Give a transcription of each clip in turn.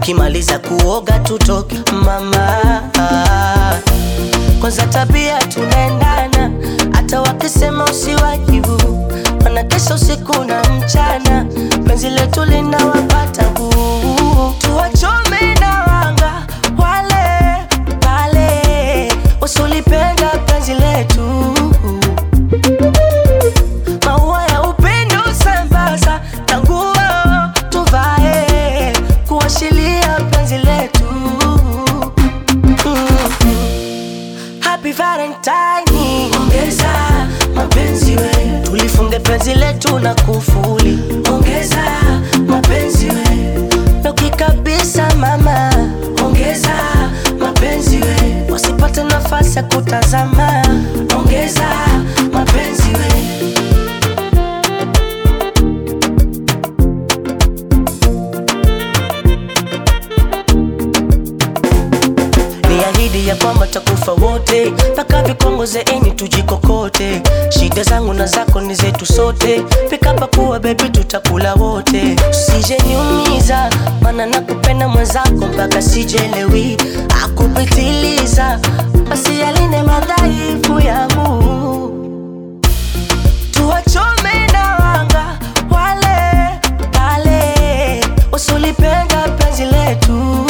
tukimaliza kuoga tutoke mama kwanza tabia tunaendana hata wakisema usiwajibu wanakesha usiku na mchana penzi letu linawapata buu tuwachome na wanga wale pale usulipenda penzi letu maua ya upendo sambaza na nguo tuvae kuashilia penzi letu Mm. Happy Valentine, ongeza mapenzi we, tulifunge penzi letu na kufuli, ongeza mapenzi we, loki kabisa mama, ongeza mapenzi we, wasipate nafasi ya kutazama, ongeza mapenzi we. ni ahidi ya kwamba takufa wote mpaka vikongoze enyi tujikokote shida zangu na zako ni zetu sote pikapa kuwa bebi tutakula wote usije niumiza mana nakupenda mwenzako mpaka sijelewi akupitiliza basi yaline madhaifu yangu tuwachome na wanga wale pale usulipenda penzi letu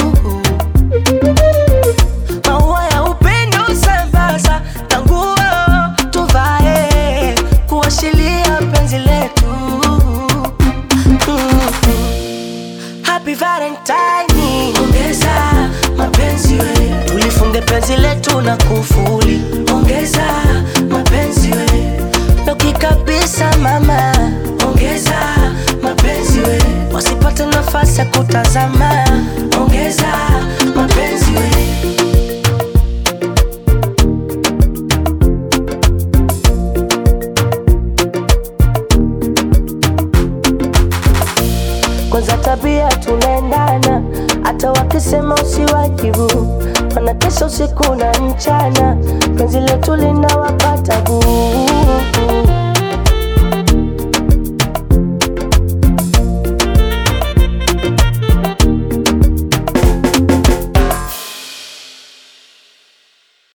maua ya upendo sambaza na nguo tuvae kuashilia penzi letu Mm. Happy Valentine, ongeza mapenzi we, tulifunge penzi letu na kufuli, ongeza mapenzi we, loki kabisa mama, ongeza mapenzi we, wasipate nafasi ya kutazama, ongeza mapenzi we. kwanza tabia tunaendana, hata wakisema usiwajibu, wanakesha usiku na mchana, penzi letu linawapa